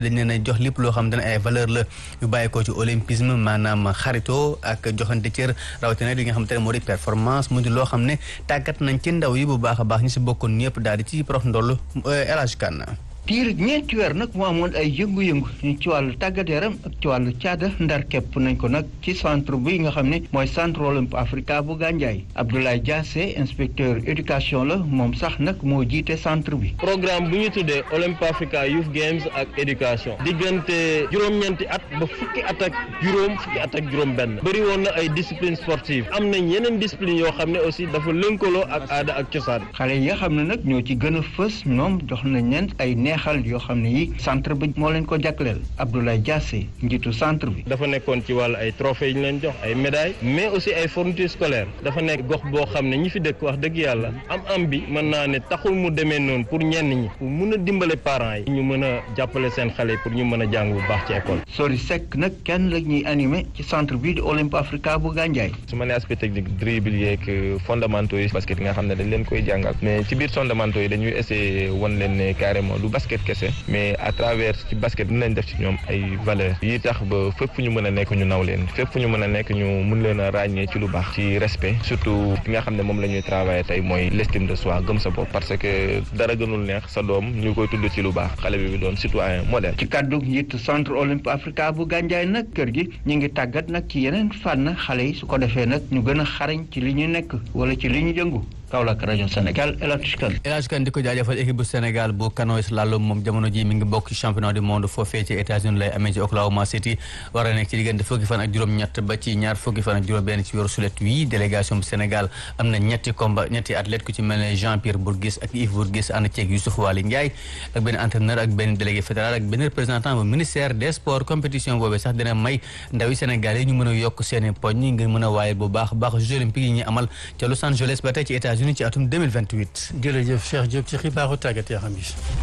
dañ leen a jox lépp loo xam ne ay valeur la yu bàyyi ko ci olympisme maanaam xarito ak joxante cër rawatina li nga xam te ne moo di performance mu di loo xam ne tàggat nañ ci ndaw yi bu baax a baax ñi si bokkoon ñëpp daal di ci prof ndoll El Hadj Kane diir ñeenti weer nag mu amoon ay yëngu-yëngu ci wàllu tàggat yaram ak ci wàllu caada ndar képp nañ ko nag ci centre bi nga xam ne mooy centre olympique africa bu Gandiaye Abdoulaye Diassé inspecteur éducation la moom sax nag moo jiite centre bi. programme bu ñu tuddee Olympic Africa Youth Games ak éducation diggante juróom-ñeenti at ba fukki at ak juróom fukki at ak juróom-benn bëri woon na ay discipline sportive am nañ yeneen discipline yoo xam ne aussi dafa lënkaloo ak aada ak cosaan. xale yi nga xam ne nag ñoo ci gën a fës ñoom jox nañ leen ay neexal yoo xam ne yi centre bi moo leen ko jagleel Abdoulaye Diassé njiitu centre bi. dafa nekkoon ci wàllu ay trophées yi ñu leen jox ay médailles mais aussi ay fournitures scolaires dafa nekk gox boo xam ne ñi fi dëkk wax dëgg yàlla am am bi mën naa ne taxul mu demee noonu pour ñenn ñi pour mun a dimbale parents yi ñu mën a jàppale seen xale pour ñu mën a jàng bu baax ci école. Sori Seck nag kenn la ñuy animé ci centre bii di Olympique Africa bu Gandiaye. su ma nee aspect technique dribble yeeg fondamentaux yi basket yi nga xam ne dañ leen koy jàngal mais ci biir fondamentaux yi dañuy essayer wan leen ne carrément du basket kese mais à travers ci basket dina leen def ci ñoom ay valeurs yi tax ba fépp fu ñu mën a nekk ñu naw leen fépp fu ñu mën a nekk ñu mun leen a ràññee ci lu baax ci respect surtout li nga xam ne moom la ñuy travailler tey mooy l'estime de soi gëm sa bopp parce que dara gënul neex sa doom ñu koy tudd ci lu baax xale bi doon citoyen modèle. ci kàddu njiitu centre olympique africa bu Gandiaye nag kër gi ñu ngi tàggat nag ci yeneen fànn xale yi su ko defee nag ñu gën a xarañ ci li ñu nekk wala ci li ñu jëngu. Kaolack rajo Sénégal El Hadj Kane. El Hadj Kane di ko jaajëfal équipe bu Sénégal bu canoë slalom moom jamono ji mi ngi bokk ci championnat du monde foofee ci États-Unis lay amee ci Oklahoma City war a nekk ci diggante fukki fan ak juróom-ñett ba ci ñaar fukki fan ak juróom-benn ci weeru sulet wii délégation bu Sénégal am na ñetti combat ñetti athlète ku ci mel ne Jean Pierre Bourguis ak Yves Bourguis ànd ceeg Youssouf Waly Ndiaye ak benn entraîneur ak benn délégué fédéral ak benn représentant bu ministère des sports compétition boobee sax dina may ndaw yi Sénégal yi ñu mën a yokk seeni poñ ngir mën a waayal bu baax baax Jeux olympiques yi ñu amal ca Los Angeles ba tey ci États-Unis ci atum 2020 jërëjëf Cheikh Diop ci xibaaru tàggat yaram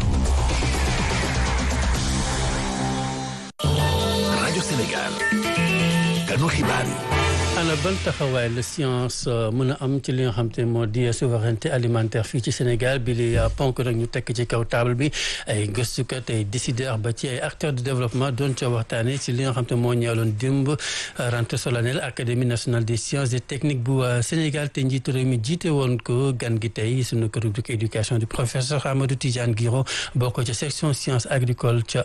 yi. rajo Sénégal. kanu xibaar yi. ana ban taxawaay la science mën a am ci li nga xam te moo di souveraineté alimentaire fii ci Sénégal bi li ponk nag ñu tekk ci kaw table bi ay gëstukat ay décideurs ba ci ay acteurs de développement doon ca waxtaane ci li nga xam te moo ñeeloon démb rentrée solennelle académie nationale des sciences et techniques bu Sénégal te njiitu réew mi jiite woon ko gan gi tey sunu këru éducation du professeur Amadou Tidiane Guiro bokk ca section sciences agricoles ca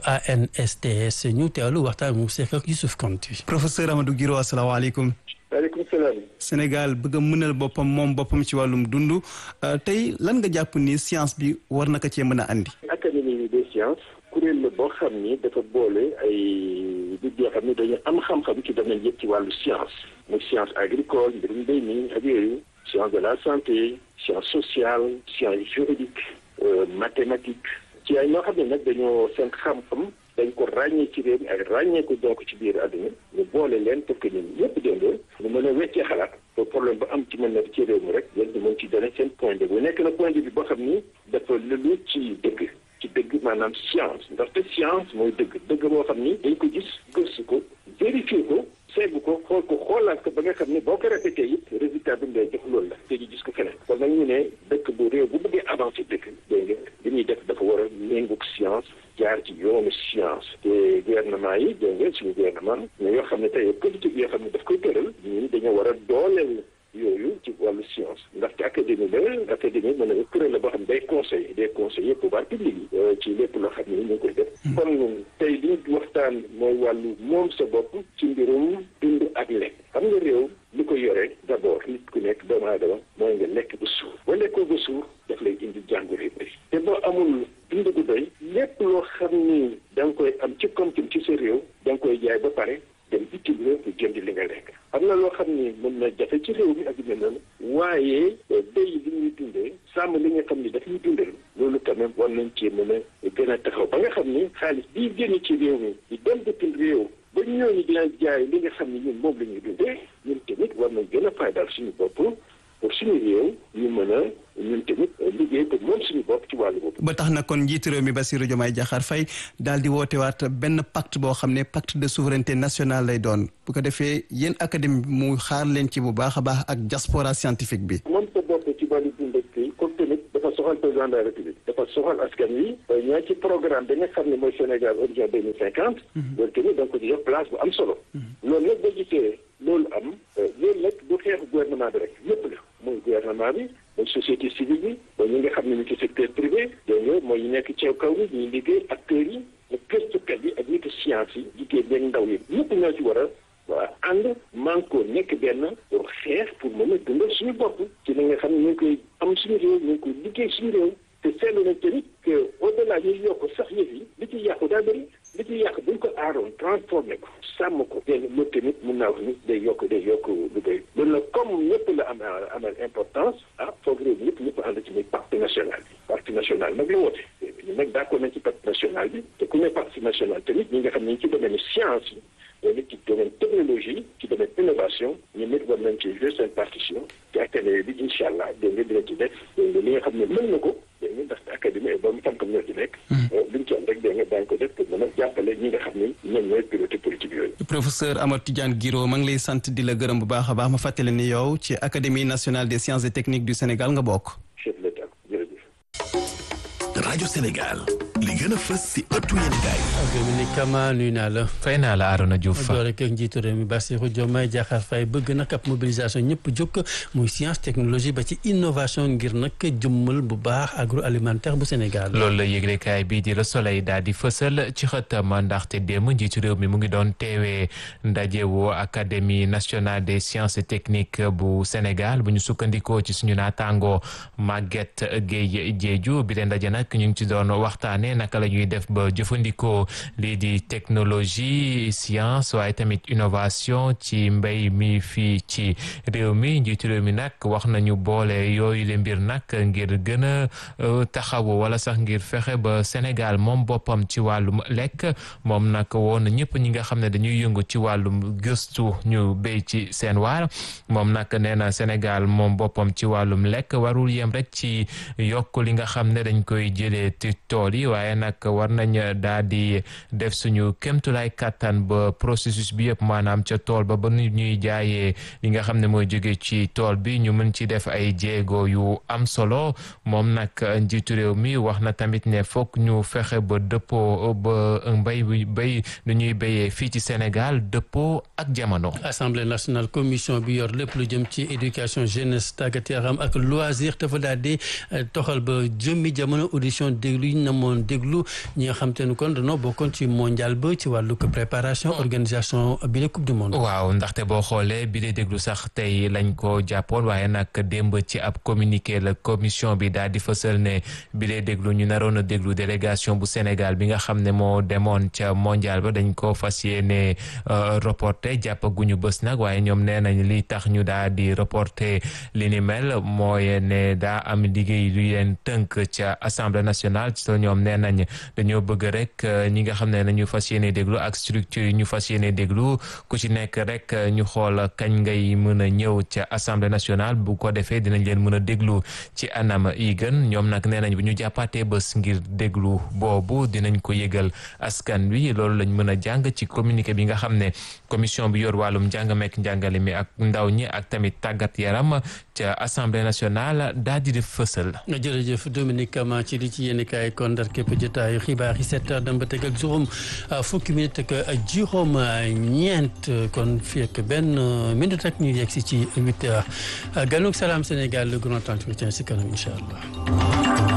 ANSTS ñu teewlu waxtaan mu sekk ak Youssouf Konti. professeur Amadou Guiro asalaamaaleykum. waaleykum salaam. Sénégal bëgg a mënal boppam moom boppam ci wàllum dund tey lan nga jàpp ni science bi war na ko cee mën a andi. académie des sciences kuréel la boo xam ni dafa boole ay nit yoo xam ne dañu am xam-xam ci domaine yëpp ci wàllu science muy science agricole mbirum mbéy mi ak yooyu science de la santé science sociale science juridique mathématique ci ay ñoo xam ne nag dañoo seen xam-xam dañ ko ràññee ci réew mi ak ràññee ko donc ci biir àdduna ñu boole leen pour que ñun ñëpp déndoo ñu mën a weccee xalaat pour problème ba am ci mën na ci réew mi rek yéen ñu mën ci donné seen point de vue nekk na point de vue boo xam ni dafa lëlu ci dëgg ci dëgg maanaam science ndaxte science mooy dëgg dëgg boo xam ni dañ ko gis gëstu ko vérifier ko seegu ko xool ko xoolaat ko ba nga xam ni boo ko répété it résultat bi mu lay jox loolu la te ñu gis ko feneen kon nag ñu ne dëkk bu réew bu bëggee avancé dëkk dégg nga li ñuy def dafa war a méngoog science jaar ci yoonu science te gouvernement yi dégg nga suñu gouvernement mais yoo xam ne tey politique yoo xam ne daf koy tëral ñun dañoo war a dooleel yooyu ci wàllu science ndaxte académie la académie mën na kuréel la boo xam ne day conseil day conseiller pouvoir public yi ci lépp loo xam ne ñu ngi koy def kon tey li ñu waxtaan mooy wàllu moom sa bopp ci mbirum dund ak lekk xam nga réew li ko yore d'abord nit ku nekk doomu aadama mooy nga lekk ba suur ba lekkoo ba suur daf lay indi jàngoro yu bëri te boo amul dund gu doy lépp loo xam ni da nga koy am ci koom-koom ci sa réew da nga koy jaay ba pare dem bitim réew pour jënd li nga lekk am na loo xam ni mën na jafe ci réew mi ak yu mel noonu waaye béy li ñuy dundee sàmm li nga xam ni daf ñuy dundal loolu quand même war nañ cee mën a gën a taxaw ba nga xam ni xaalis bii génn ci réew mi di dem bitim réew ba ñooñu dina jaay li nga xam ni ñun moom la ñuy dundee ñun tamit war nañ gën a faydaal suñu bopp pour suñu réew ñu mën a ñun tamit liggéey pour moom suñu bopp ci wàllu boobu. ba tax na kon njiitu réew mi Bassirou Diomaye Diakhar Faye daal di wootewaat benn pacte boo xam ne pacte de souveraineté nationale lay doon bu ko defee yéen académie bi mu xaar leen ci bu baax a baax ak diaspora scientifique bi. moom sa bopp ci wàllu dund ak kii comme tamit dafa soxla soxal président de la république dafa soxal askan wi ñoo ci programme bi nga xam ne mooy Sénégal horizon deux mille cinquante loolu tamit da nga ko di jox place bu am solo loolu nag boo gisee loolu am loolu nag du xeexu gouvernement bi rek yëpp la mooy gouvernement bi mooy société civile bi mooy ñi nga xam ne ñu ci secteur privé dégg nga mooy ñu nekk ci kaw bi ñuy liggéey acteurs yi ak gëstukat yi ak nitu science yi jigéen ñeeg ndaw yi ñëpp ñoo ci war a waa ànd manko nekk benn pour xeex pour mën a dundal suñu bopp ci li nga xam ne ñu ngi koy am suñu réew ñu ngi koy liggéey suñu réew te seetlu nañ tamit que au delà ñuy yokk sax yëf yi li ci yàqu daa bëri li ci yàq buñ ko aaroon transformé ko sàmm ko dégg nga tamit mun naa wax ni day yokk day yokk lu bëri loolu nag comme ñëpp la am amal importance ah foog réew mi ñëpp ñëpp ànd ci muy pacte national bi pacte national nag la woote ñu nag d'accord nañ ci pacte national bi te ku ne pacte national tamit ñi nga xam ne ñu ci domaine science yi loolu ci domaine technologie ci domaine innovation ñu nit war nañ ci jouer seen partition ci académie bi incha allah dégg nga dina ci def dégg nga li nga xam ne mën na ko dégg nga ndaxte académie ba mu xam-xam ñoo ci nekk luñ ci am rek dégg nga daañu ko def pour mën a jàppale ñi nga xam ne ñoom ñooy piloté politique yooyu professeur Amadou Tidiane Guiro ma ngi lay sant di la gërëm bu baax a baax ma fàttali ni yow ci académie nationale des sciences et techniques du Sénégal nga bokk chef de l'État jërëjëf rajo Sénégal li gën a fës si ëttu yéenekaay Dominique Kama nuyu naa la. fay naa la Arona Diouf. door rek ak njiitu réew mi Bassirou Diomaye Diakhar Faye bëgg nag ab mobilisation ñëpp jóg muy science technologie ba ci innovation ngir nag jëmmal bu baax agroalimentaire bu Sénégal. loolu la yëglekaay bii di Le Soleil daal di fësal ci xëtam ndaxte démb njiitu réew mi mu ngi doon teewee ndajewu académie nationale des sciences et techniques bu Sénégal bu ñu sukkandikoo ci suñu naataango Maguette Gueye Diédhiou bi leen ndaje nag ñu ngi ci doon waxtaanee naka la ñuy def ba jëfandikoo lii di technologie science waaye tamit innovation ci mbéy mi fii ci réew mi njiitu réew mi nag wax nañu boole yooyu le mbir nag ngir gën a taxawu wala sax ngir fexe ba Sénégal moom boppam ci wàllum lekk moom nag woon ñëpp ñi nga xam ne dañuy yëngu ci wàllum gëstu ñu béy ci seen waar moom nag nee na Sénégal moom boppam ci wàllum lekk warul yem rek ci yokk li nga xam ne dañ koy jëlee ci tool yi waaye nag war nañ daal di def suñu kémtulaay kàttan ba processus bi yëpp maanaam ca tool ba ba nu ñuy jaayee li nga xam ne mooy jóge ci tool bi ñu mën ci def ay jéego yu am solo moom nag njiitu réew mi wax na tamit ne foog ñu fexe ba dëppoo ba mbay bi béy nu ñuy béyee fii ci Sénégal dëppoo ak jamono. Assemblée nationale commission bi yor lépp lu jëm ci éducation jeunesse tàggat yaram ak loisir dafa daal di toxal ba jëmmi jamono audition déglu yi ñu namoon déglu ñi nga xam te ne kon dañoo bokkoon ci mondial ba ci wàllu préparation organisation bi la coupe du monde. waaw ndaxte boo xoolee bi lay déglu sax tey lañ ko jàppoon waaye nag démb ci ab communiqué la commission bi daal di fësal ne bi lay déglu ñu naroon a déglu délégation bu Sénégal bi nga xam ne moo demoon ca mondial ba dañ ko fas yéene reporté jàppaguñu bés nag waaye ñoom nee nañ li tax ñu daal di reporté li ni mel mooy ne daa am liggéey lu leen tënk ca assemblée nationale ci ñoom nee nañ dañoo bëgg rek ñi nga xam ne nañu fas yéene déglu ak structure yi ñu fas yéene déglu ku ci nekk rek ñu xool kañ ngay mën a ñëw ca assemblée nationale bu ko defee dinañ leen mën a déglu ci anam yi gën ñoom nag nee nañ bu ñu jàppaatee bés ngir déglu boobu dinañ ko yëgal askan wi loolu lañ mën a jàng ci communiqué bi nga xam ne commission bi yor wàllum njàng meek njàngale mi ak ndaw ñi ak tamit tàggat yaram ca assemblée nationale daal di def fësal. jërëjëf Dominique Kama ci li ci yéen kaay kon ndar képp jotaayu xibaar yi sept heures dem ba teg ak juróom fukki minute ak juróom ñeent kon fii ak benn minute ak ñu yegg si ci huit heures ganug salaam Sénégal le grand entretien si kanam incha allah.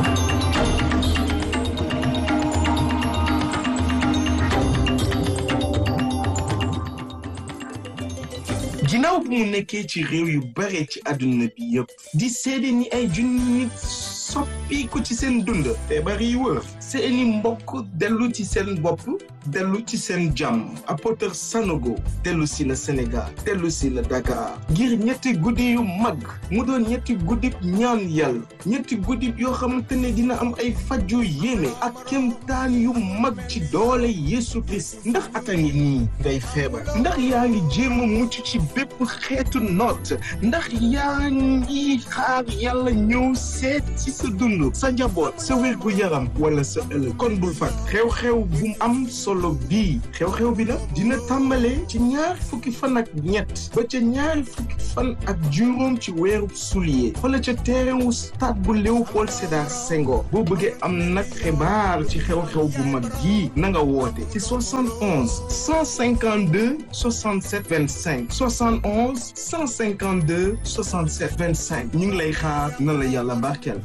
ginnaaw bu mu nekkee ci réew yu bare ci àdduna bi yëpp di seede ni ay junni nit soppiku ci seen dund feebar yi wër seeni mbokk dellu ci seen bopp dellu ci seen jàmm apoteur Sanogo dellu si na Sénégal dellu si na Dakar ngir ñetti guddi yu mag mu doon ñetti guddib ñaan yàlla ñetti guddib yoo xamante ne dina am ay faj yu yéeme ak kemtaan yu mag ci doole Yeesu Christ ndax ata ngi nii ngay feebar ndax yaa ngi jéem a mucc ci bépp xeetu noot ndax yaa ngi xaar yàlla ñëw seet ci sa dund sa njaboot sa wér gu yaram wala sa sa ëllëg kon bul fat xew-xew bu am solo bii xew-xew bi nag dina tàmbale ci ñaar fukki fan ak ñett ba ca ñaar fukki fan ak juróom ci weeru sulier fële ca terrain wu stade bu Léopold Sédar Senghor boo bëggee am nag xibaar ci xew-xew bu mag bii na nga woote ci 71 152 67 25 71 152 67 25 ñu ngi lay xaar na la yàlla barkeel.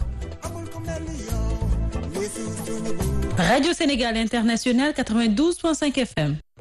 Radio Sénégal International 92.5 FM.